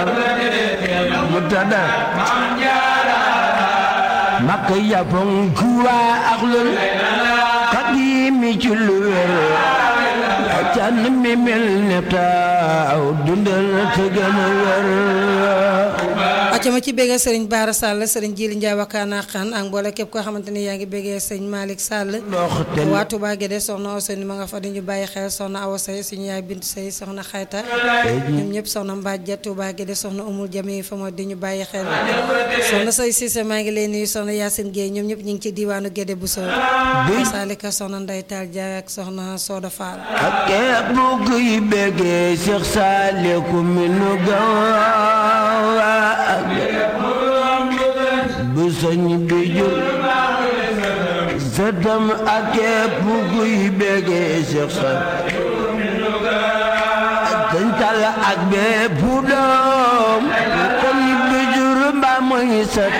mutada makka yapon kuwa aklul qadimi ci lu wér can mi mel ne taaw dundal te gën a wér acca ma ci béggee sëriñ Baara Sall sëriñ Jili Njaay wakaana xan ak mboole képp koo xamante ni yaa ngi béggee sëriñ Malick Sall waa Touba Guédé soxna Ousseynou ma nga fa dañu bàyyi xel soxna Awa Sey suñu yaay Bintu Sey soxna Xayta ñoom ñëpp soxna Mbadja Touba Guédé soxna Umul Jami fa moo di ñu bàyyi xel soxna Sey Cissé maa ngi leen nuyu soxna Yacine Guèye ñoom ñëpp ñu ngi ci diiwaanu Guédé bu soo Salika soxna Ndey Taal Jaay ak soxna Soda Fall ak képp kuy béggee Cheikh Saliou mi nu gawa bu sëñ bi jur sëtam ak képp kuy béggee Cheikh Saliou sëñ Talla ak bépp doom bu sëñ bi jur mbaa muy sët